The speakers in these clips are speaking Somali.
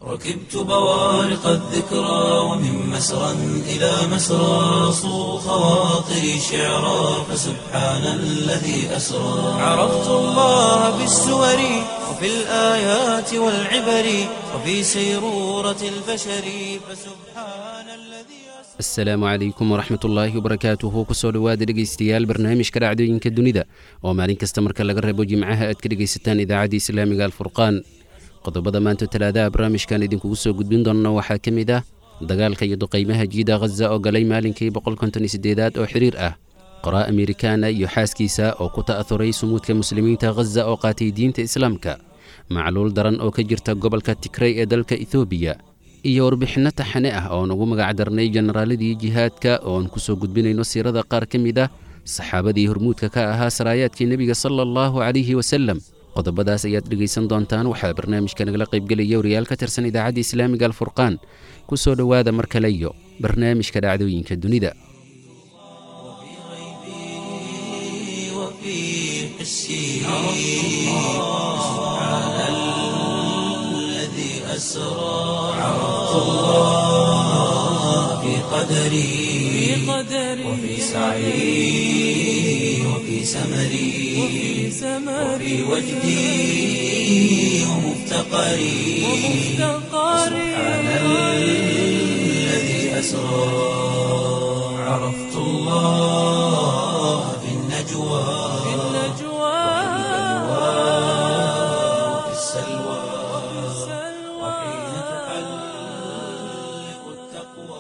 ركبت بوارق الذكرى ومن مسرى إلى مسرى صو خواطري شعرا فسبحان الذي أسرى عرفت الله بالسور وفي الآيات والعبر وفي سيرورة البشر فسبحان الذي أسرى asalaamu calaykum waraxmat ullaahi wabarakaatuhu kusoo dhowaada dhegaystayaal barnaamijka dhacdooyinka dunida oo maalin kasta marka laga reebo jimcaha aad ka dhegaysataan idaacadda islaamiga alfurqaan qodobada maanta talaadaha barnaamijkan idinkugu soo gudbin doonno waxaa ka mid ah dagaalka iyo duqaymaha jiida khaza oo galay maalinkii boqolkontonisideedaad oo xiriir ah qoraa amerikaana iyo xaaskiisa oo ku ta'ahuray sumuudka muslimiinta khaza oo qaatay diinta islaamka macluul daran oo ka jirta gobolka tigrey ee dalka etoobiya iyo warbixinno taxane ah oon ugu magacdarnay jenaraaladii jihaadka ooan ku soo gudbinayno siirada qaar ka mid ah saxaabadii hormuudka ka ahaa saraayaadkii nebiga sala allahu calayhi wasalem qodobadaas ayaad dhegaysan doontaan waxaa barnaamijka nagala qaybgelaya wariyaal ka tirsan idaacadda islaamiga alfurqaan ku soo dhowaada mar kale iyo barnaamijka dhacdooyinka dunida وفي حسي سبحان الذي أسرى عرفت الله في قدري وفي سعي وفي سمري وفي وجدي ومفتقري سبحان الذي أسرى عرفت الله في النجوى وفي السلوى وحين تحلق التقوى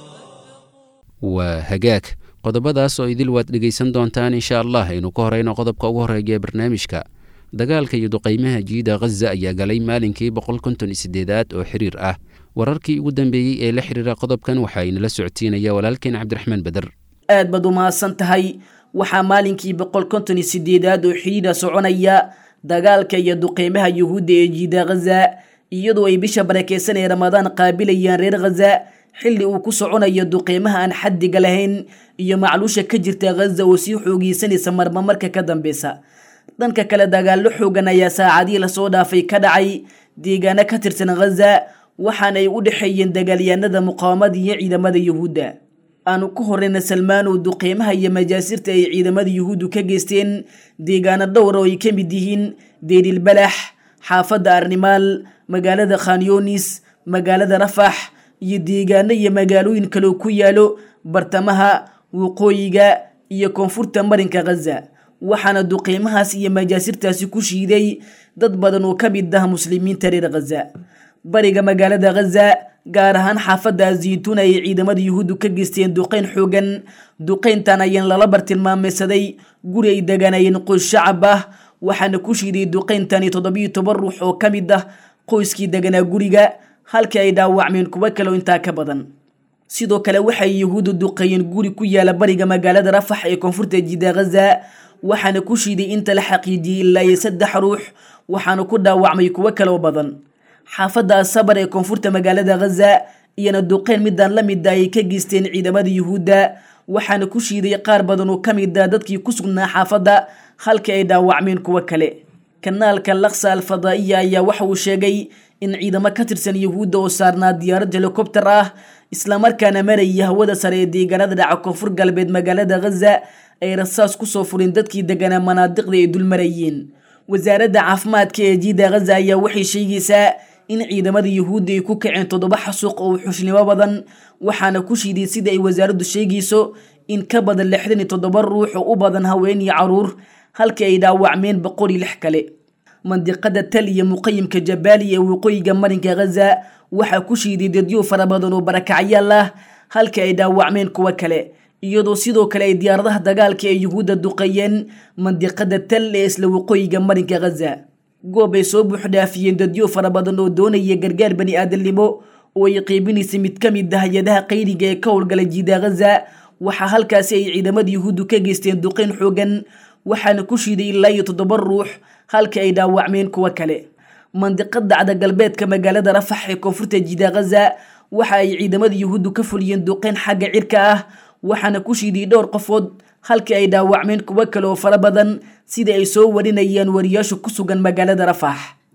waa hagaag qodobadaas oo idil waad dhegaysan doontaan insha allah aynu ka horeyno qodobka ugu horeeya ee barnaamijka dagaalka iyo duqaymaha jiida khaza ayaa galay maalinkii boqolkontonisideedaad oo xiriir ah wararkii ugu dambeeyey ee la xiriira qodobkan waxaa inala socodsiinaya walaalkeen cabdiraxmaan beder aad baad u mahadsan tahay waxaa maalinkii boqol konton iyo sideedaad oo xidhiidha soconaya dagaalka iyo duqeymaha yuhuudda ee jiida khaza iyadoo ay bisha barakeysan ee ramadaan qaabilayaan reer khaza xilli uu ku soconayo duqeymaha aan xaddiga lahayn iyo macluusha ka jirta khaza oo sii xoogeysanaysa marma marka ka dambeysa dhanka kale dagaallo xoogan ayaa saacadihii lasoo dhaafay ka dhacay deegaano ka tirsan khaza waxaana ay u dhexeeyeen dagaalyahanada muqaawamada iyo ciidamada yuhuudda aanu ku horeyna salmaanow duqeymaha iyo majaasirta ay ciidamada yuhuuddu ka geysteen deegaano dhowra oo ay ka mid yihiin deerilbalax xaafadda arnimaal magaalada khanyoonis magaalada rafax iyo deegaano iyo magaalooyin kaleo ku yaalo bartamaha waqooyiga iyo koonfurta marinka khaza waxaana duqeymahaas iyo majaasirtaasi ku shiiday dad badan oo ka mid ah muslimiinta reer khaza bariga magaalada khaza gaar ahaan xaafadda zaytuun ay ciidamada yuhuuddu ka geysteen duqeyn xoogan duqeyntan ayaan lala bartilmaameysaday guri ay deganayeen qoys shacab ah waxaana ku shiiday duqeyntani toddobiyo toban ruux oo ka mid ah qoyskii deganaa guriga halkii ay dhaawacmeen kuwo kaleo intaa ka badan sidoo kale waxay yuhuuddu duqeeyeen guri ku yaala bariga magaalada rafax ee koonfurta jida khaza waxaana ku shiiday inta la xaqiijiyey ilaa iyo saddex ruux waxaana ku dhaawacmay kuwo kaloo badan xaafadda asabar ee koonfurta magaalada khaza iyana duqeyn midaan la mida ay ka geysteen ciidamada yuhuudda waxaana ku shiiday qaar badan oo ka mid ah dadkii ku sugnaa xaafadda halkii ay dhaawacmeen kuwo kale kanaalka laksa alfadaa'iya ayaa waxa uu sheegay in ciidamo ka tirsan yuhuudda oo saarnaa diyaarad helikobter ah islamarkaana maraya hawada sare ee deegaanada dhaca koonfur galbeed magaalada khaza ay rasaas kusoo fureen dadkii deganaa manaadiqda ay dul marayeen wasaaradda caafimaadka ee jiida khaza ayaa waxay sheegaysaa in ciidamada yuhuudda ay ku kaceen toddoba xasuuq oo xushnimo badan waxaana ku shiiday sida ay wasaaraddu sheegayso in ka badan lixdan iyo toddoba ruux oo u badan haween iyo caruur halkii ay dhaawacmeen boqol iyo lix kale mandiqada tal iyo muqayimka jabaali ee waqooyiga marinka khaza waxaa ku shiiday dadyo fara badan oo barakacyaal ah halkii ay dhaawacmeen kuwo kale iyadoo sidoo kale ay diyaaradaha dagaalka ee yuhuudda duqeeyeen mandiqada tal ee isla waqooyiga marinka khaza goob ay soo buuxdhaafiyeen dadyo fara badan oo doonaya gargaar bani aadamnimo oo ay qeybinaysa mid ka mid ah hay-adaha qayriga ee ka howlgala jiida khaza waxaa halkaasi ay ciidamada yuhuuddu ka geysteen duqeyn xoogan waxaana ku shiiday ilaa iyo toddoba ruux halkii ay dhaawacmeen kuwo kale mandiqada cada galbeedka magaalada rafax ee koonfurta jiida khaza waxa ay ciidamada yuhuuddu ka fuliyeen duqeyn xagga cirka ah waxaana ku shiiday dhowr qofood halkii ay dhaawacmeen kuwo kale oo fara badan sida ay soo warinayaan wariyaashu ku sugan magaalada rafax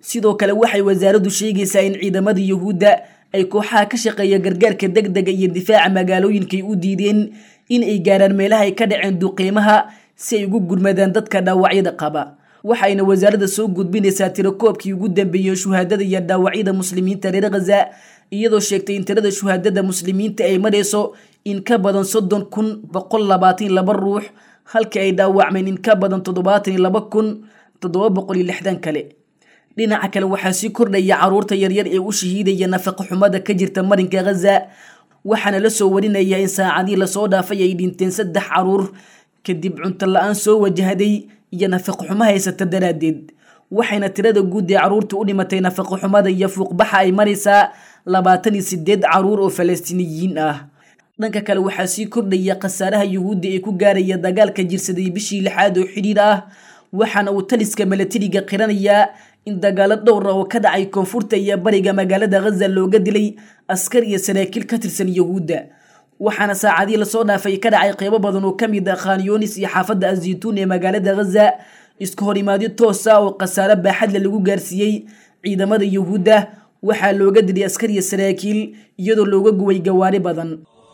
sidoo kale waxay wasaaraddu sheegaysaa in ciidamada yuhuudda ay kooxaha ka shaqeeya gargaarka deg dega iyo difaaca magaalooyinkay u diideen in ay gaaraan meelaha ay ka dhaceen duqeymaha si ay ugu gurmadaan dadka dhaawacyada qaba waxayna wasaaradda soo gudbinaysaa tirakoobkii ugu dambeeyey shuhaadada iyo dhaawacyada muslimiinta reer khaza iyadoo sheegtay in tirada shuhaadada muslimiinta ay marayso in ka badan soddon kun boqol labaatan laba ruux halkii ay dhaawacmeen in ka badan toddobaatan iyo laba kun toddoba boqol iyo lixdan kale dhinaca kale waxaa sii kordhaya caruurta yaryar ee u shahiidaya nafaqa xumada ka jirta marinka khaza waxaana la soo warinaya in saacadii lasoo dhaafay ay dhinteen saddex caruur kadib cunto la-aan soo wajahday iyo nafaqa xumo haysata daraaddeed waxayna tirada guud ee caruurta u dhimatay nafaqa xumada iyo fuuqbaxa ay maraysaa labaatan iyo sideed caruur oo falastiiniyiin ah dhanka kale waxaa sii kordhaya khasaaraha yuhuudda ee ku gaaraya dagaalka jirsaday bishii lixaad oo xidhiir ah waxaana uu taliska milatariga qiranayaa in dagaalo dhowr ah oo ka dhacay koonfurta iyo bariga magaalada khaza looga dilay askar iyo saraakiil ka tirsan yuhuudda waxaana saacadii lasoo dhaafay ka dhacay qeybo badan oo ka mid ah khanyonis iyo xaafadda azaytuun ee magaalada khaza isku horimaadyo toosa oo khasaare baaxadle lagu gaarsiiyey ciidamada yuhuudda waxaa looga dilay askar iyo saraakiil iyadoo looga guway gawaari badan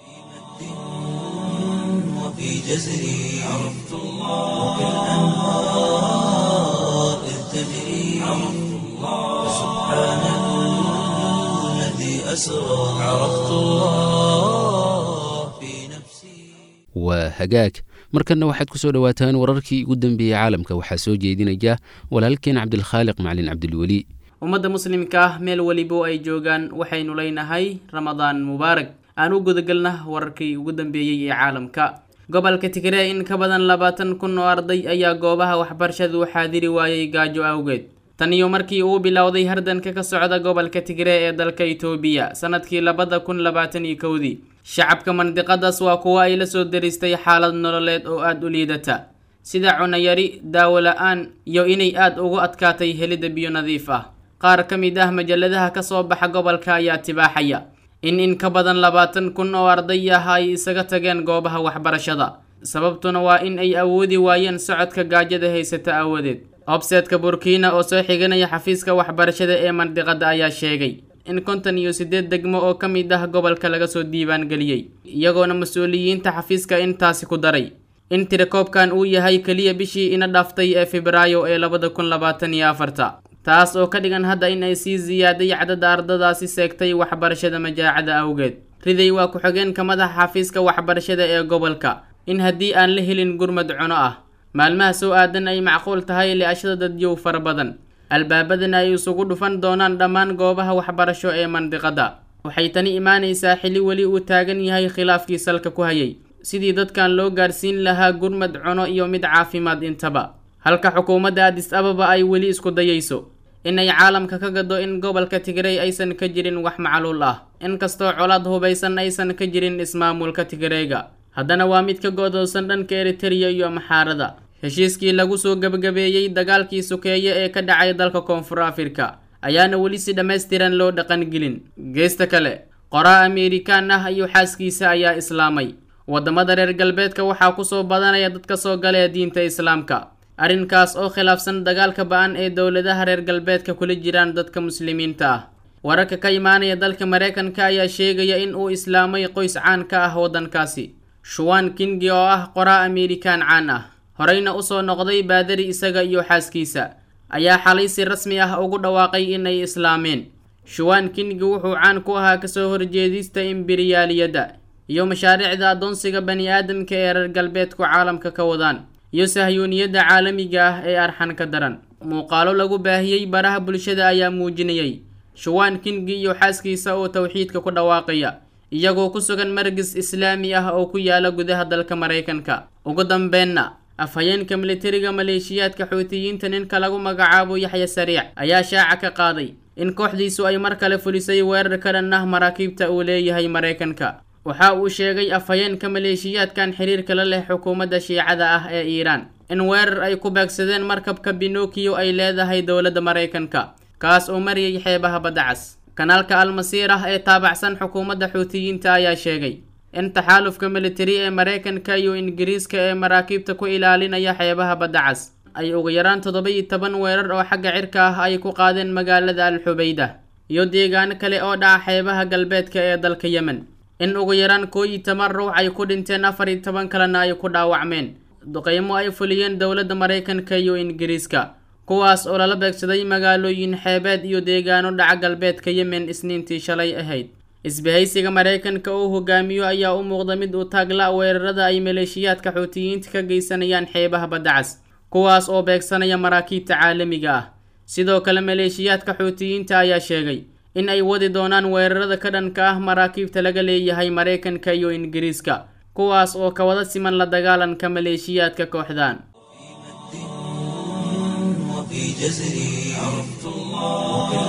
وفي جزري عرفت الله وبالأنهار إذ تجري عرفت الله سبحان الذي أسرى عرفت الله في نفسي waa hagaag markanna waxaad ku soo dhowaataan wararkii ugu dambeeyey caalamka waxaa soo jeedinaya walaalkeen cabdilkhaaliq macalin cabdilweli ummadda muslimka ah meel welibo ay joogaan waxaynu leynahay ramadaan mubaarak aan u gudagelna wararkii ugu dambeeyey ee caalamka gobolka tigre in ka badan labaatan kun oo arday ayaa goobaha waxbarashada u xaadiri waayey gaajo awgeed tan iyo markii uu bilowday hardanka ka socda gobolka tigre ee dalka itoobiya sanadkii labada kun labaatan iyo kowdii shacabka mandiqadaas waa kuwo ay la soo daristay xaalad nololeed oo aada u liidata sida cunayari daawo la-aan iyo inay aada ugu adkaatay helidda biyo nadiif ah qaar ka mid ah majaladaha ka soo baxa gobolka ayaa tibaaxaya in in ka badan labaatan kun oo arday ah ay isaga tageen goobaha waxbarashada sababtuna waa in ay awoodi waayeen socodka gaajada haysata aawadeed obseedka burkiina oo soo xiganaya xafiiska waxbarashada ee mandiqada ayaa sheegay in konton iyo siddeed degmo oo ka mid ah gobolka laga soo diiwaan geliyey iyagoona mas-uuliyiinta xafiiska intaasi ku daray in tirakoobkan uu yahay keliya bishii ina dhaaftay ee febraayo ee labada kun labaatan iyo afarta taas oo ka dhigan hadda in ay sii ziyaaday cadada ardadaasi seegtay waxbarashada majaacada awgeed riday waa ku-xigeenka madaxa xafiiska waxbarashada ee gobolka in haddii aan la helin gurmad cuno ah maalmaha soo aadan ay macquul tahay li-ashada dadyow fara badan albaabadana ay isugu dhufan doonaan dhammaan goobaha waxbarasho ee mandiqada waxay tani imaanaysaa xili weli uu taagan yahay khilaafkii salka ku hayay sidii dadkan loo gaarsiin lahaa gurmad cuno iyo mid caafimaad intaba halka xukuumadda adis ababa ay weli isku dayayso inay caalamka ka gado in gobolka tigrey aysan ka jirin wax macluul ah inkastoo colaad hubaysan aysan ka jirin ismaamulka tigreyga haddana waa mid ka go-doosan dhanka eritereya iyo maxaarada heshiiskii lagu soo gebagabeeyey dagaalkii sukeeye ee ka dhacay dalka koonfur afrika ayaana weli si dhammaystiran loo dhaqangelin geesta kale qoraa ameerikaan ah iyo xaaskiisa ayaa islaamay waddamada reer galbeedka waxaa kusoo badanaya dadka soo gala ee diinta islaamka arrinkaas oo khilaafsan dagaalka ba-an ee dowladaha reer galbeedka kula jiraan dadka muslimiinta ah wararka ka imaanaya dalka mareykanka ayaa sheegaya in uu islaamay qoys caan ka ah waddankaasi shuwan kingi oo ah qoraa ameerikaan caan ah horeyna usoo noqday baadari isaga iyo xaaskiisa ayaa xalay si rasmi ah ugu dhawaaqay inay islaameen shuwan kingi wuxuu caan ku ahaa kasoo horjeedista imbiriyaaliyadda iyo mashaariicda addoonsiga bani aadamka ee reer galbeedku caalamka ka wadaan iyo sahyuuniyadda caalamiga ah ee arxan ka daran muuqaalo lagu baahiyey baraha bulshada ayaa muujinayay shuwan kingi iyo xaaskiisa oo towxiidka ku dhawaaqaya iyagoo ku sugan margis islaami ah oo ku yaala gudaha dalka maraykanka ugu dambeenna afhayeenka militariga maleeshiyaadka xuutiyiinta ninka lagu magacaabo yaxya sariic ayaa shaaca ka qaaday in kooxdiisu ay mar kale fulisay weerar ka dhan ah maraakiibta uu leeyahay maraykanka waxa uu sheegay afhayeenka maleeshiyaadkan xiriirka la leh xukuumadda shiicada ah ee iiraan in weerar ay ku beegsadeen markabka binokiyo ay leedahay dowladda maraykanka kaas oo mariyay xeebaha badda cas kanaalka almasiir ah ee taabacsan xukuumadda xuutiyiinta ayaa sheegay in taxaalufka militari ee maraykanka iyo ingiriiska ee maraakiibta ku ilaalinaya xeebaha badda cas ay ugu yaraan toddoba-iyo toban weerar oo xagga cirka ah ay ku qaadeen magaalada al xubeyda iyo deegaano kale oo dhaca xeebaha galbeedka ee dalka yemen in ugu yaraan koo iyo toban ruux ay ku dhinteen afar iyo toban kalena ay ku dhaawacmeen duqeymo ay fuliyeen dowladda maraykanka iyo ingiriiska kuwaas oo lala beegsaday magaalooyin xeebeed iyo deegaano dhaca galbeedka yemen isniintii shalay ahayd isbahaysiga maraykanka uu hogaamiyo ayaa u muuqda mid u taagla weerarada ay maleeshiyaadka xuutiyiinta ka geysanayaan xeebaha baddacas kuwaas oo beegsanaya maraakiibta caalamiga ah sidoo kale maleeshiyaadka xuutiyiinta ayaa sheegay in ay wadi doonaan weerarada ka dhanka ah maraakiibta laga leeyahay maraykanka iyo ingiriiska kuwaas oo ka wada siman la dagaalanka maleeshiyaadka kooxdan وفي جزري عرفت الله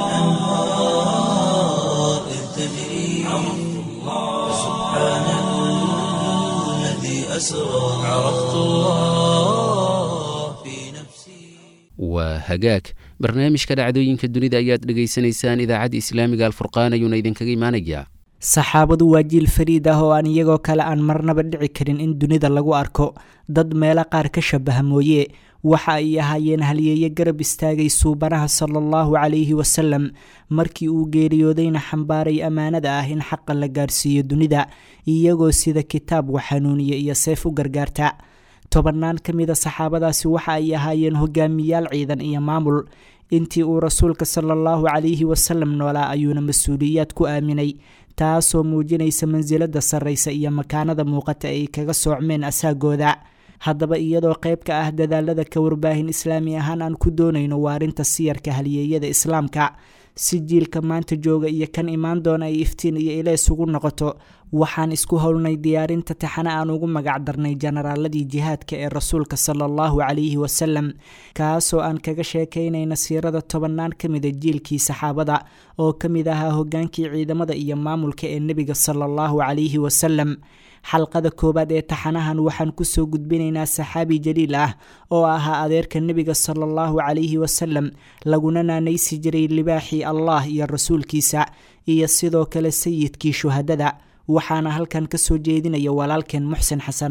وكالأنهار إذ تجري عرفت الله سبحان الذي أسرى عرفت الله في نفسي waa hagaag barnaamijka dhacdooyinka dunida ayaad dhegaysanaysaan idaacadda islaamiga alfurqaan ayuuna idinkaga imaanayaa saxaabadu waa jiil fariid ah oo aan iyagoo kale aan marnaba dhici karin in dunida lagu arko dad meelo qaar ka shabaha mooye waxa ay ahaayeen halyeeye garab istaagay suubanaha sala allahu calayhi wasalam markii uu geeriyoodayna xambaaray ammaanada ah in xaqa la gaarsiiyo dunida iyagoo sida kitaab waxanuuniya iyo seef u gargaarta tobannaan ka mida saxaabadaasi waxa ay ahaayeen hogaamiyaal ciidan iyo maamul intii uu rasuulka sala allahu calayhi wasalam noolaa ayuuna mas-uuliyaad ku aaminay taasoo muujinaysa mansilada sarraysa iyo makaanada muuqata ay kaga soocmeen asaagooda haddaba iyadoo qayb ka ah dadaalada ka warbaahin islaami ahaan aan ku doonayno waarinta siyarka halyeeyada islaamka si jiilka maanta jooga iyo kan imaan doona ay iftiin iyo ileys ugu noqoto waxaan isku howlnay diyaarinta taxane aan ugu magac darnay jenaraaladii jihaadka ee rasuulka sala allahu calayhi wasalam kaasoo aan kaga sheekaynayna siirada tobannaan ka mida jiilkii saxaabada oo ka mid ahaa hogaankii ciidamada iyo maamulka ee nebiga sala allahu calayhi wasalam xalqada koowaad ee taxanahan waxaan kusoo gudbinaynaa saxaabi jaliil ah oo ahaa adeerka nebiga sala allahu calayhi wasalam laguna naanaysi jiray libaaxii allah iyo rasuulkiisa iyo sidoo kale sayidkii shuhadada waxaana halkan ka soo jeedinaya walaalkeen muxsen xasan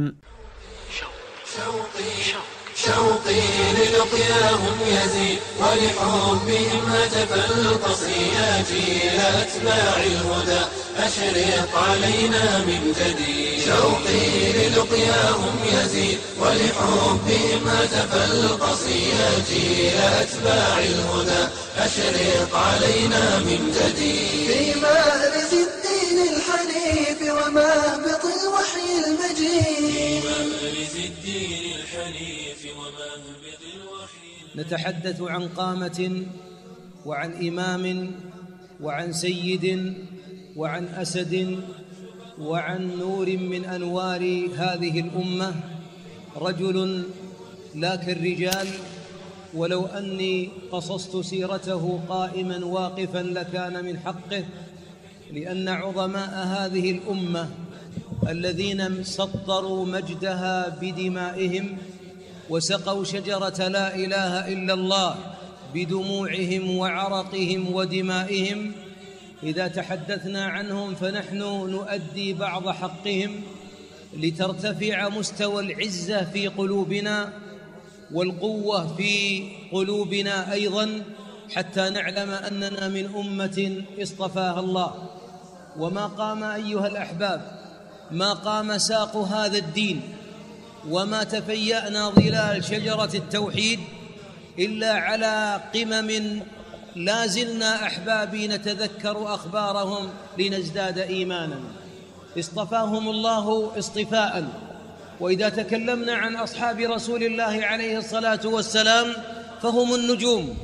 شوقي للقياهم يزيد ولحبهم هتف القصياتي إلى أتباع الهدى أشرق علينا من جديد شوقي للقياهم يزيد ولحبهم هتف القصياتي إلى أتباع الهدى أشرق علينا من جديد في مأرز الدين الحنيف ومهبط الوحي المجيد الدين الحنيف ومهبط الوحي نتحدث عن قامة وعن إمام وعن سيد وعن أسد وعن نور من أنوار هذه الأمة رجل لا كالرجال ولو أني قصصت سيرته قائما واقفا لكان من حقه لأن عظماء هذه الأمة الذين سطروا مجدها بدمائهم وسقوا شجرة لا إله إلا الله بدموعهم وعرقهم ودمائهم إذا تحدثنا عنهم فنحن نؤدي بعض حقهم لترتفع مستوى العزة في قلوبنا والقوة في قلوبنا أيضا حتى نعلم أننا من أمة اصطفاها الله وما قام أيها الأحباب ما قام ساق هذا الدين وما تفيأنا ظلال شجرة التوحيد إلا على قمم لا زلنا أحبابي نتذكر أخبارهم لنزداد إيمانا اصطفاهم الله اصطفاء وإذا تكلمنا عن أصحاب رسول الله عليه الصلاة والسلام فهم النجوم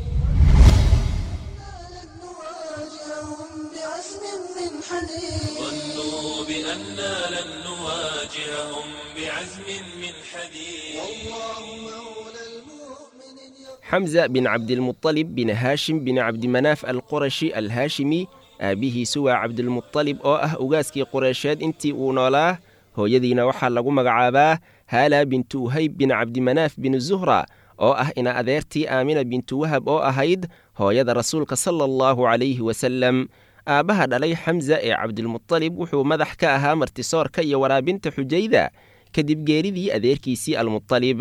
نواجههم بعزم من حديد ظنوا بأننا لن نواجههم بعزم من حديد والله مولى المؤمن xamza bin cabdilmuطalib bin haashim bin cabdimanaaf alqurashi alhaashimi aabbihiisu waa cabdilmuطalib oo ah ugaaskii qureysheed intii uu noolaa hooyadiina waxaa lagu magacaabaa haala bintu uhayb bin cabdimanaaf bin zuhra oo ah ina adeertii aamina bintu wahab oo ahayd hooyada rasuulka sala allahu calayhi wasalem aabbaha dhalay xamza ee cabdilmuطalib wuxuu madax ka ahaa martisoorka iyo waraabinta xujayda kadib geeridii adeerkiisii almuطalib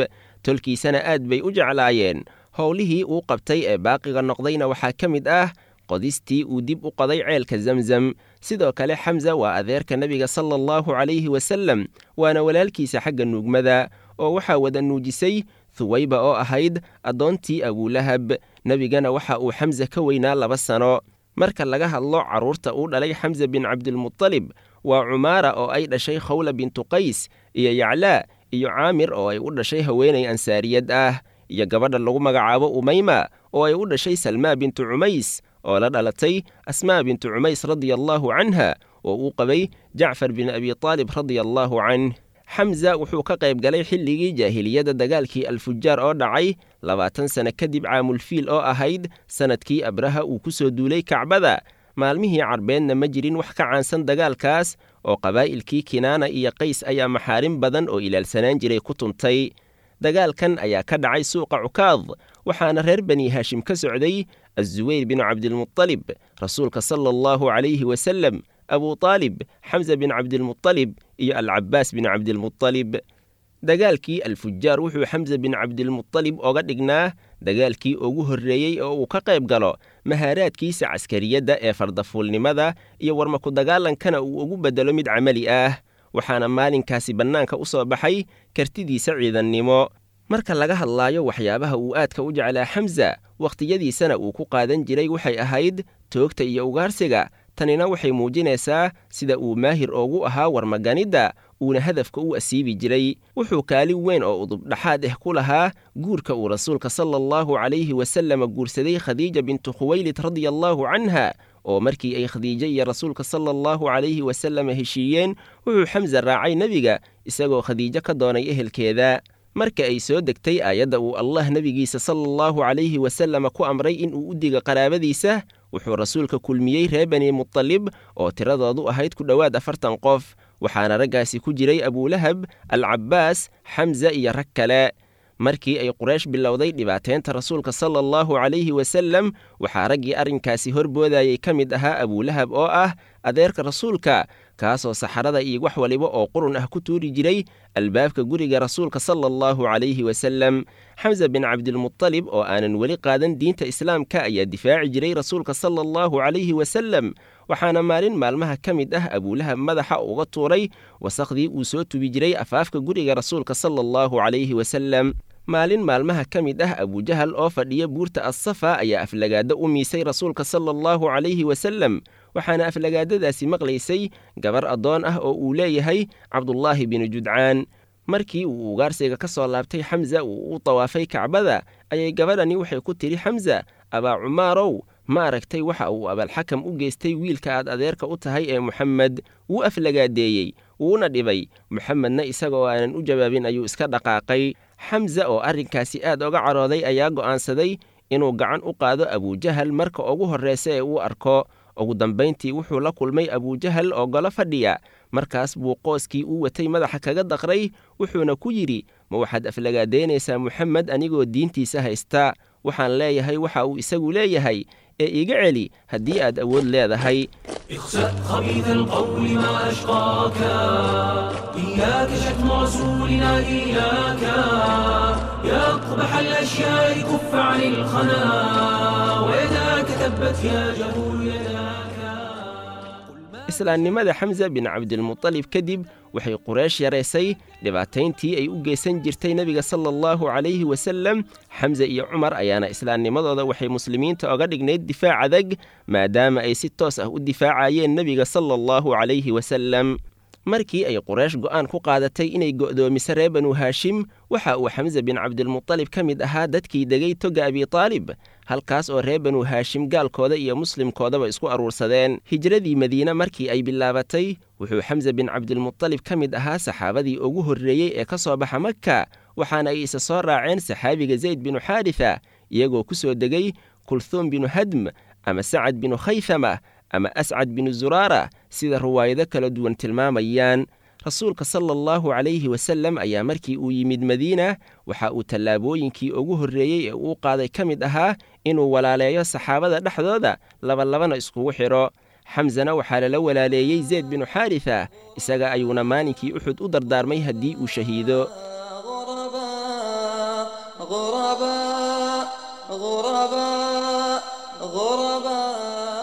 tolkiisana aad bay u jeclaayeen howlihii uu qabtay ee baaqiga noqdayna waxaa ka mid ah qodistii uu dib u qoday ceelka zamzam sidoo kale xamsa waa adeerka nebiga sala allahu calayhi wasallam waana walaalkiisa xagga nuugmada oo waxaa wada nuujisay huwayba oo ahayd addoontii abuulahab nebigana waxa uu xamsa ka weynaa laba sano marka laga hadlo carruurta uu dhalay xamsa bin cabdilmutalib waa cumaara oo ay dhashay khawla bintu qays iyo yaclaa iyo caamir oo ay u dhashay haweenay ansaariyad ah iyo gabadha lagu magacaabo umayma oo ay u dhashay salmaa bintu cumays oo la dhalatay asmaa bintu cumays radia allaahu canha oo uu qabay jacfar bin abi taalib radia allaahu canh xamsa wuxuu ka qayb galay xilligii jaahiliyadda dagaalkii alfujaar oo dhacay labaatan sane kadib caamulfiil oo ahayd sannadkii abraha uu ku soo duulay kacbada maalmihii carbeedna ma jirin wax ka caansan dagaalkaas oo qabaa'ilkii kinaana iyo qays ayaa maxaarin badan oo ilaalsanaan jiray ku tuntay dagaalkan ayaa ka dhacay suuqa cukaad waxaana reer bani haashim ka socday azuweyr binu cabdilmutalib rasuulka sala allahu calayhi wasalem abu taalib xamsa bin cabdilmutalib iyo alcabaas bin cabdilmutalib dagaalkii alfujaar wuxuu xamsa bin cabdilmutalib oga dhignaa dagaalkii ugu horreeyey oo uu ka qayb galo mahaaraadkiisa caskariyadda ee fardafuulnimada iyo warmaku dagaalankana uu ugu beddelo mid camali ah waxaana maalinkaasi bannaanka u soo baxay kartidiisa ciidannimo marka laga hadlaayo waxyaabaha uu aadka u jeclaa xamsa wakhtiyadiisana uu ku qaadan jiray waxay ahayd toogta iyo ugaarsiga tanina waxay muujinaysaa sida uu maahir oogu ahaa warmaganidda uuna hadafka u asiibi jiray wuxuu kaalin weyn oo udubdhaxaad ah ku lahaa guurka uu rasuulka sala allahu calayhi wasalama guursaday khadiija bintu khuwaylid radia allaahu canha oo markii ay khadiijo iyo rasuulka sala allahu calayhi wasalama heshiiyeen wuxuu xamsa raacay nebiga isagoo khadiijo ka doonay ehelkeeda marka ay soo degtay aayadda uu allah nebigiisa sala allahu calayhi wasalama ku amray inuu u digo qaraabadiisa wuxuu rasuulka kulmiyey reer bani mutalib oo tiradoodu ahayd ku dhowaad afartan qof waxaana raggaasi ku jiray abuulahab alcabbaas xamsa iyo rag kale markii ay quraysh bilowday dhibaateynta rasuulka sala allahu calayhi wasalem waxaa raggii arrinkaasi horboodayay ka mid ahaa abuulahab oo ah adeerka rasuulka kaasoo saxarada iyo wax waliba oo qurun ah ku tuuri jiray albaabka guriga rasuulka sala allahu calayhi wasalem xamsa bin cabdilmutalib oo aanan weli qaadan diinta islaamka ayaa difaaci jiray rasuulka sala allahu calayhi wasalem waxaana maalin maalmaha ka mid ah abuulahab madaxa uga tuuray wasakhdii uu soo tubi jiray afaafka guriga rasuulka sala allahu calayhi wasalem maalin maalmaha ka mid ah abujahal oo fadhiya buurta assafa ayaa aflagaado u miisay rasuulka sala allahu calayhi wasalem waxaana aflagaadadaasi maqlaysay gabar addoon ah oo uu leeyahay cabdullaahi binu judcaan markii uu ugaarsiga ka soo laabtay xamsa uu u tawaafay kacbada ayay gabadhani waxay ku tidhi xamsa abaa cumaarow ma aragtay waxa uu abalxakam u geystay wiilka aad adeerka u tahay ee moxamed wuu aflagaadeeyey wuuna dhibay moxamedna isagoo aanan u jawaabin ayuu iska dhaqaaqay xamsa oo arrinkaasi aad oga carooday ayaa go'aansaday inuu gacan u qaado abujahal marka ugu horraysa ee uu arko ugu dambayntii wuxuu la kulmay abujahal oo golo fadhiya markaas buu qooskii uu watay madaxa kaga daqray wuxuuna ku yidhi ma waxaad aflagaadeynaysaa moxamed anigoo diintiisa haysta waxaan leeyahay waxa uu isagu leeyahay ee iga celi haddii aad awood leedahay اخسأ خبيث القول ما أشقاك إياك شتم رسولنا إياك يا أقبح الأشياء كف عن الخنا ويداك تبت يا جهول يداك islaamnimada xamsa bin cabdilmutalib kadib waxay quraysh yaraysay dhibaatayntii ay u geysan jirtay nebiga sala allahu calayhi wasalem xamsa iyo cumar ayaana islaamnimadooda waxay muslimiinta oga dhignayd difaac adag maadaama ay si toos ah u difaacayeen nebiga sala allahu calayhi wasalem markii ay quraysh go'aan ku qaadatay inay go'doomiso reer banu haashim waxa uu xamsa bin cabdilmutalib ka mid ahaa dadkii degay toga abitaalib halkaas oo reer banu haashim gaalkooda iyo muslimkoodaba isku aruursadeen hijradii madiine markii ay bilaabatay wuxuu xamsa bin cabdilmutalib ka mid ahaa saxaabadii ugu horreeyey ee ka soo baxa makka waxaana ay isa soo raaceen saxaabiga zayd binu xaarisa iyagoo ku soo degay kulhuum binu hadm ama sacad binu khaythama ama ascad binu zuraara sida riwaayado kala duwan tilmaamayaan rasuulka sala allahu calayhi wasalem ayaa markii uu yimid madiina waxa uu tallaabooyinkii ugu horreeyey ee uu qaaday ka mid ahaa inuu walaaleeyo saxaabada dhexdooda labalabana iskugu xidho xamsana waxaa lala walaaleeyey zeyd binu xaarisa isaga ayuuna maalinkii uxud u dardaarmay haddii uu shahiido غربا غرباء غرباء غرباء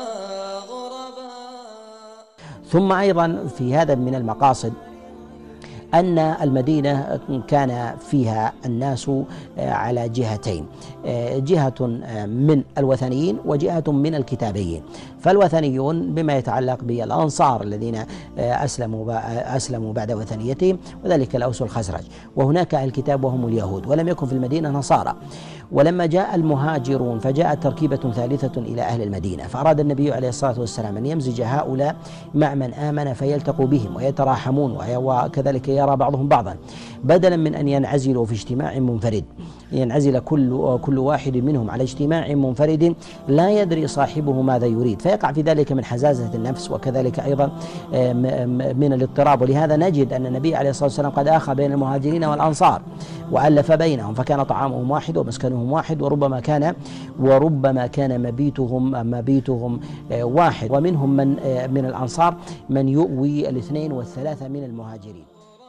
غرباء ثم أيضا في هذا من المقاصد أن المدينة كان فيها الناس على جهتين جهة من الوثنيين وجهة من الكتابيين فالوثنيون بما يتعلق بالأنصار الذين أسلموا أسلموا بعد وثنيتهم وذلك الأوس والخزرج وهناك الكتاب وهم اليهود ولم يكن في المدينة نصارى ولما جاء المهاجرون فجاءت تركيبة ثالثة إلى أهل المدينة فأراد النبي عليه الصلاة والسلام أن يمزج هؤلاء مع من آمن فيلتقوا بهم ويتراحمون وكذلك يرى بعضهم بعضا بدلا من أن ينعزلوا في اجتماع منفرد ينعزل كل كل واحد منهم على اجتماع منفرد لا يدري صاحبه ماذا يريد فيقع في ذلك من حزازة النفس وكذلك أيضا من الاضطراب ولهذا نجد أن النبي عليه الصلاة والسلام قد آخى بين المهاجرين والأنصار وألف بينهم فكان طعامهم واحد ومسكنهم واحد وربما كان وربما كان مبيتهم مبيتهم واحد ومنهم من من الأنصار من يؤوي الاثنين والثلاثة من المهاجرين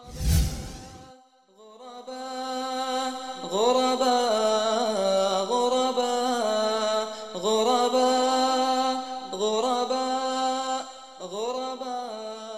غرباء غرباء غرباء غرباء غرباء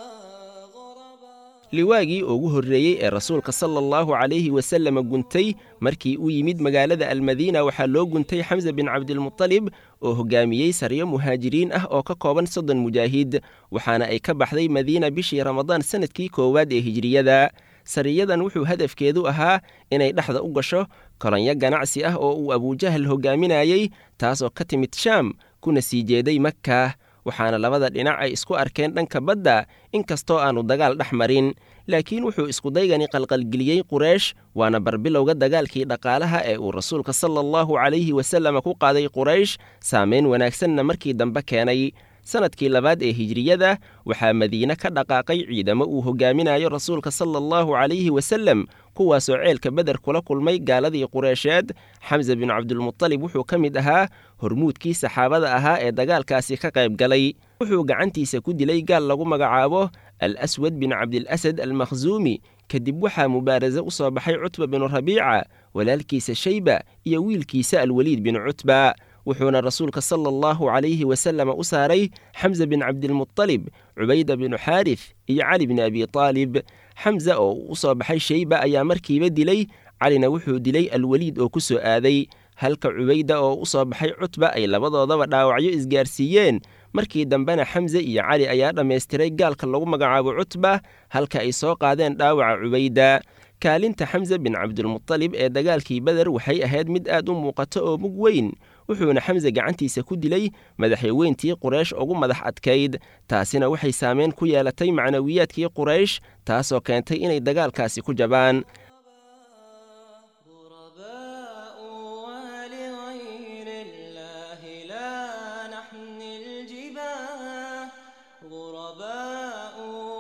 غرباء liwaagii ugu horreeyey ee rasuulka sala allahu calayhi wasalama guntay markii uu yimid magaalada almadiina waxaa loo guntay xamse bin cabdilmutalib oo hoggaamiyey saryo muhaajiriin ah oo ka kooban soddon mujaahid waxaana ay ka baxday madiina bishii ramadaan sannadkii koowaad ee hijriyada sariyadan wuxuu hadafkeedu ahaa inay dhexda u gasho kolonyo ganacsi ah oo uu abujahal hoggaaminayey taasoo ka timid shaam kuna sii jeeday makka waxaana labada dhinac ay isku arkeen dhanka badda inkastoo aannu dagaal dhex marin laakiin wuxuu iskudaygani qalqalgeliyey qureish waana barbilowga dagaalkii dhaqaalaha ee uu rasuulka sala allahu calayhi wasalama ku qaaday quraysh saamayn wanaagsanna markii dambe keenay sannadkii labaad ee hijriyada waxaa madiine ka dhaqaaqay ciidamo uu hoggaaminayo rasuulka sala allahu calayhi wasalem kuwaasoo ceelka beder kula kulmay gaaladii qureysheed xamse bin cabdilmutalib wuxuu ka mid ahaa hormuudkii saxaabada ahaa ee dagaalkaasi ka qayb galay wuxuu gacantiisa ku dilay gaal lagu magacaabo al aswad bin cabdilasad almakhsuumi kadib waxaa mubaarase u soo baxay cutba binu rabiica walaalkiisa shayba iyo wiilkiisa alweliid bin cutba wuxuuna rasuulka sala allahu calayhi wasalama u saaray xamse bin cabdilmutalib cubayda binu xaarif iyo cali bni abi taalib xamse oo uu u soo baxay shayba ayaa markiiba dilay calina wuxuu dilay alweliid oo ku soo aaday halka cubayda oo u soo baxay cutba ay labadoodaba dhaawacyo isgaarsiiyeen markii dambena xamse iyo cali ayaa dhammaystiray gaalka lagu magacaabo cutba halka ay soo qaadeen dhaawaca cubayda kaalinta xamse bin cabdilmutalib ee dagaalkii beder waxay ahayd mid aad u muuqato oo mug weyn wuxuuna xamse gacantiisa ku dilay madaxweyntii quraysh ugu madax adkayd taasina waxay saameyn ku yeelatay macnawiyaadkii quraysh taasoo keentay inay dagaalkaasi ku jabaan غرباء ولغير الله لا نحمي الجباه غرباء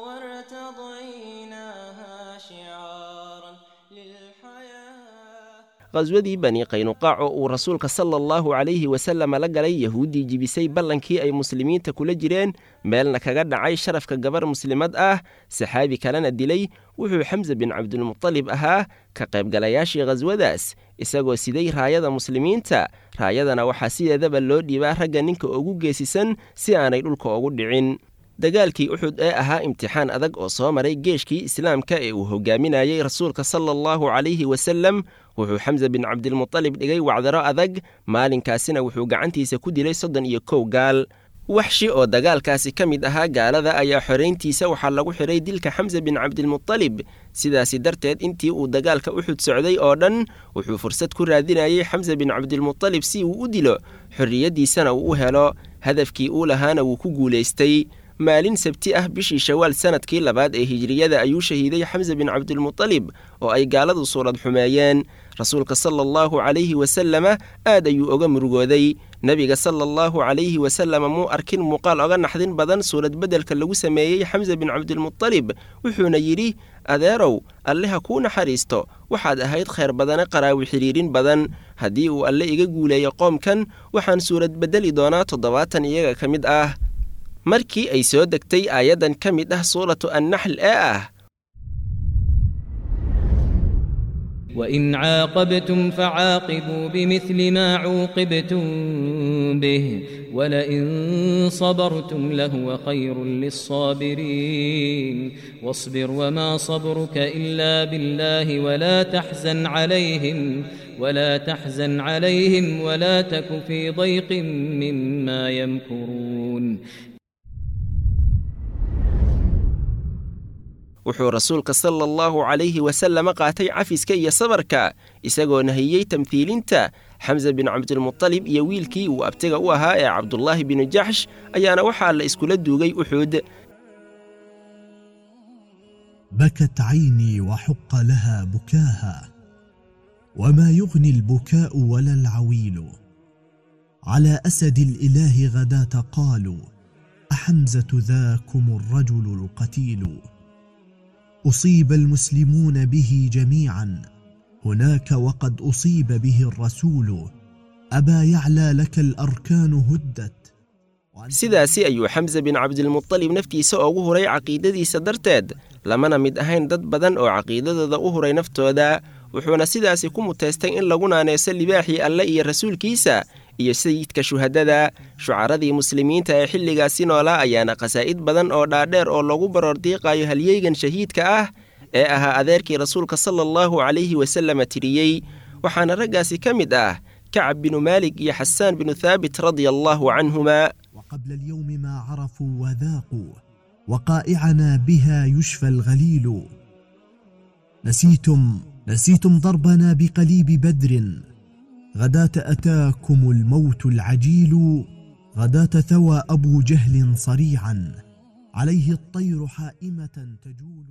وارتضيناها شعارا للحياه qhaswadii bani qaynuqaac oo uu rasuulka sala allahu calayhi wasalama la galay yahuuddii jibisay ballankii ay muslimiinta kula jireen meelna kaga dhacay sharafka gabar muslimad ah saxaabi kalena dilay wuxuu xamse bin cabdilmutalib ahaa ka qaybgalayaashii khaswadaas isagoo siday raayada muslimiinta raayadana waxaa sideedaba loo dhiibaa ragga ninka ugu geesisan si aanay dhulka ugu dhicin dagaalkii uxud ee ahaa imtixaan adag oo soo maray geeshkii islaamka ee uu hoggaaminayey rasuulka sala allahu calayhi wasalem wuxuu xamse bin cabdilmutalib dhigay wacdaro adag maalinkaasina wuxuu gacantiisa ku dilay soddon iyo kow gaal waxshi oo dagaalkaasi ka mid ahaa gaalada ayaa xorayntiisa waxaa lagu xidhay dilka xamse bin cabdilmutalib sidaasi darteed intii uu dagaalka uxud socday oo dhan wuxuu fursad ku raadinayey xamse bin cabdilmutalib si uu u dilo xorriyaddiisana uu u helo hadafkii uu lahaana wuu ku guulaystay maalin sabti ah bishii shawaal sannadkii labaad ee hijriyada ayuu shahiiday xamse bin cabdilmutalib oo ay gaaladu suurad xumeeyeen rasuulka sala allahu calayhi wasalama aad ayuu oga murugooday nebiga sala allahu calayhi wasalama muu arkin muuqaal oga naxdin badan suurad beddelka lagu sameeyey xamse bin cabdilmutalib wuxuuna yidhi adeerow alle ha kuu naxariisto waxaad ahayd khayr badane qaraawi xidhiirin badan haddii uu alle iga guuleeyo qoomkan waxaan suurad beddeli doonaa toddobaatan iyaga ka mid ah markii ay soo degtay aayaddan ka mid ah suuratu annaxl ee ah وإن عاقبتم فعاقبوا بمثل ما عوقبتم به ولئن صبرتم لهو خير للصابرين واصبر وما صبرك إلا بالله ولا تحزن عليهم ولا تحزن عليهم ولا تك في ضيق مما يمكرون wuxuu rasuulka sala allahu calayhi wasalama qaatay cafiska iyo sabarka isagoo nahiyey tamhiilinta xamse bin cabdilmutalib iyo wiilkii uu abtiga u ahaa ee cabdulaahi binu jaxsh ayaana waxaa la iskula duugay uxuud بكت عيني وحق لها بكاها وما يغني البكاء ولا العويل على اسد الاله غداه قالوا احمزه ذاكم الرجل القتيل اصيب المسلمون به جميعا هناك وقد اصيب به الرسول ابا يعلى لك الاركان هدت sidaasi ayuu xamse bin cabdilmutalib naftiisa ugu huray caqiidadiisa darteed lamana mid ahayn dad badan oo caqiidadooda u huray naftooda wuxuuna sidaasi ku muteystay in lagu naaneyso libaaxii alle iyo rasuulkiisa iyo sayidka shuhadada shucaradii muslimiinta ee xilligaasi noolaa ayaana khasaa'id badan oo dhaadheer oo lagu baroordiiqayo halyeygan shahiidka ah ee ahaa adeerkii rasuulka sala allahu calayhi wasalama tiriyey waxaana raggaasi ka mid ah kacab binu maalig iyo xasaan binu thaabit radia allaahu canhuma وقبل اليوم ما عرفوا وذاقوا وقائعنا بها يشفى الغليل نسيتم نسيتم ضربنا بقليب بدر غداة أتاكم الموت العجيل غداة ثوى أبو جهل صريعا عليه الطير حائمة تجول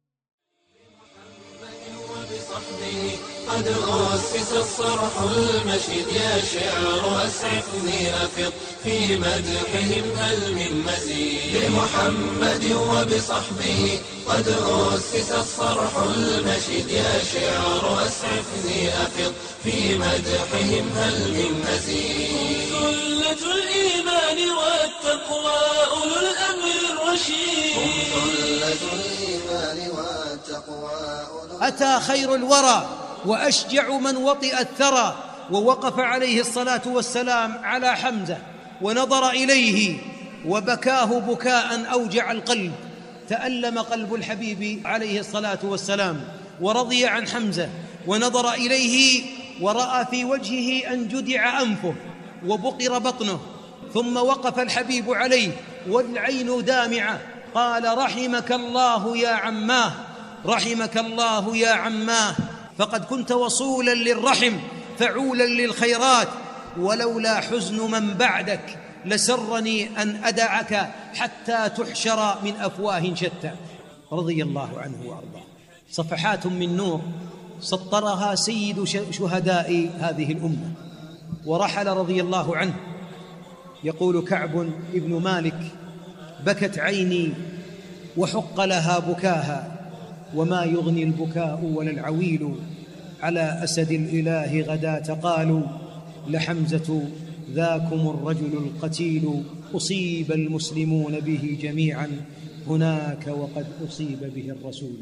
قد أسس الصرح المشيد يا شعر أسعفني أفض في مدحهم هل من مزيد بمحمد وبصحبه قد أسس الصرح المشيد يا شعر أسعفني أفض في مدحهم هل من مزيد سلة الإيمان والتقوى أولو الأمر الرشيد سلة الإيمان والتقوى أتى خير الورى وأشجع من وطئ الثرى ووقف عليه الصلاة والسلام على حمزة ونظر إليه وبكاه بكاء أوجع القلب تألم قلب الحبيب عليه الصلاة والسلام ورضي عن حمزة ونظر إليه ورأى في وجهه أن جدع أنفه وبقر بطنه ثم وقف الحبيب عليه والعين دامعة قال رحمك الله يا عماه رحمك الله يا عماه فقد كنت وصولا للرحم فعولا للخيرات ولولا حزن من بعدك لسرني ان ادعك حتى تحشر من افواه شتى رضي الله عنه وارضاه صفحات من نور سطرها سيد شهداء هذه الامه ورحل رضي الله عنه يقول كعب ابن مالك بكت عيني وحق لها بكاها وما يغني البكاء ولا العويل على اسد الاله غداه قالوا لحمزه ذاكم الرجل القتيل اصيب المسلمون به جميعا هناك وقد اصيب به الرسول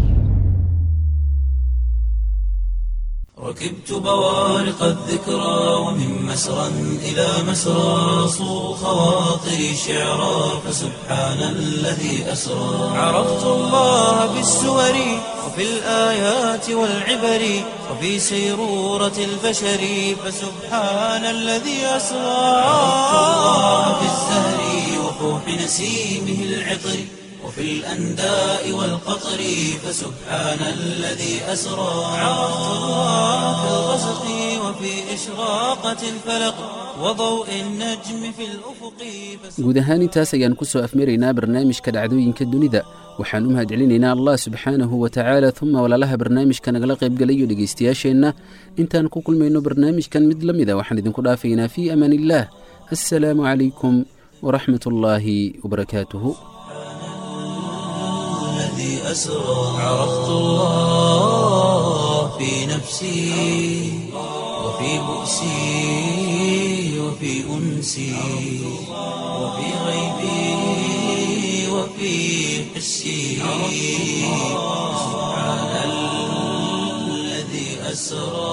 ركبت بوارق الذكرى ومن مسرى إلى مسرى صو خواطري شعرا فسبحان الذي أسرى عرفت الله بالسور وفي الآيات والعبر وفي سيرورة البشر فسبحان الذي أسرى عرفت الله بالزهر وفوح نسيمه العطر وفي الأنداء والقطر فسبحان الذي أسرى عرفت الله في الغسق وفي إشراقة الفلق وضوء النجم في الأفق guud ahaan intaas ayaan ku soo afmaraynaa barnaamijka dhacdooyinka dunida waxaan u mahadcelinaynaa allah subxaanahu wa tacaala uma walaalaha barnaamijka nagala qaybgalayo dhegaystayaasheenna intaan ku kulmayno barnaamijkan mid la mida waxaan idinku dhaafaynaa fii amaan illaah assalaamu calaykum waraxmat ullaahi wabarakaatuhu الذي أسرى عرفت الله في نفسي وفي بؤسي وفي أنسي وفي غيبي وفي حسي سبحان الذي أسرى